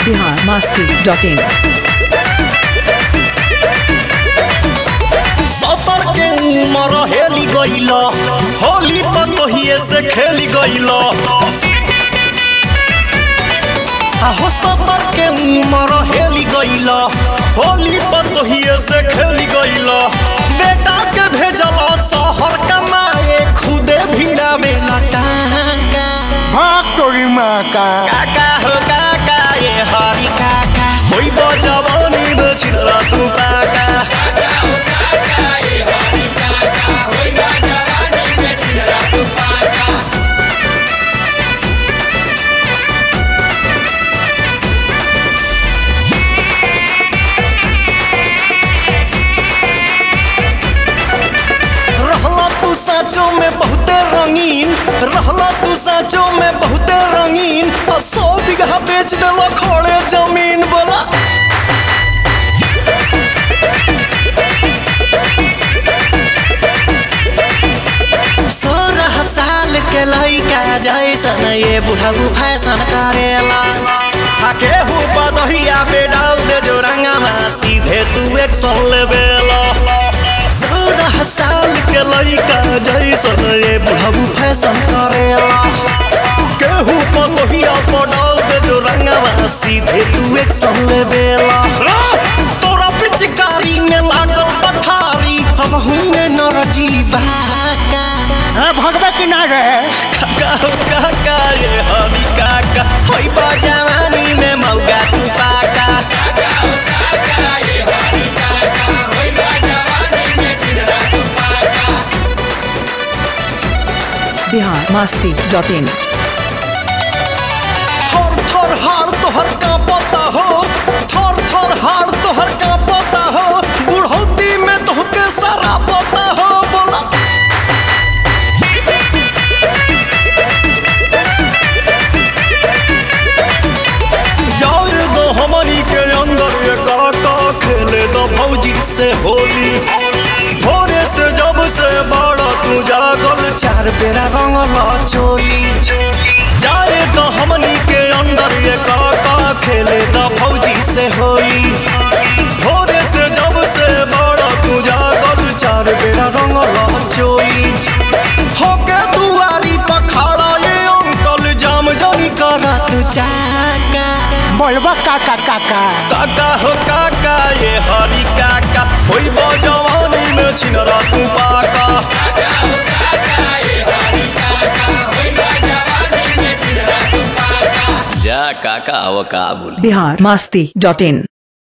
Bihar Masti dot in सतर के उमर हेली गईल होली पतोहिए से खेली गईल आहो सतर के उमर हेली गईल होली पतोहिए से खेली गईल बेटा के भेजल शहर कमाए खुदे भिड़ा में लटाका भाग तोरी माँ का काका हो काका ये हरी काका होई जवानी में छिड़ा तू काका रहला तू साचो में बहुते रंगीन रहला तू साचो में बहुते रंगीन आ सौ बीघा बेच देला खड़े जमीन बोला सोलह साल के लइका जैसन ये बुढ़ऊ फैशन करेला आ केहू बदहिया पे डाल दे जो रंगवा सीधे तू एक्शन लेवेला सोलह साल के लइका जैसन ये बुढ़ऊ फैशन करेला केहू बदहिया पे डाल दे जो रंगवा सीधे तू एक्शन लेवेला तोरा पिचकारी में लागल पठारी हम हुए नर जीवा का है भगवे किनारे काका हो काका ये हमी काका होई बा जवानी में मौगा तू पाका बिहार मास्ती डॉट इन थर थर हार तोहर का पता हो थर थर हार तोहर का पता हो बुढ़ौती में तोहके सारा पता हो बोला यार दो हमनी के अंदर ये काका खेले दो भौजी से होली भोरे से जब से बड़ा तू जागल चार बेरा रंगल चोली जाए तो हमनी के अंदर ये काका खेले दो भौजी से होली भोरे से जब से बड़ा तू जागल चार बेरा रंगल चोली होके दुआरी पखाड़ा ये अंकल जाम जानी करत चाका बोलबा काका काका काका हो काका ये हरी काका होई बो जवानी में छिनरा तू पाका जा काका वो का बोली बिहार मास्ती डॉट इन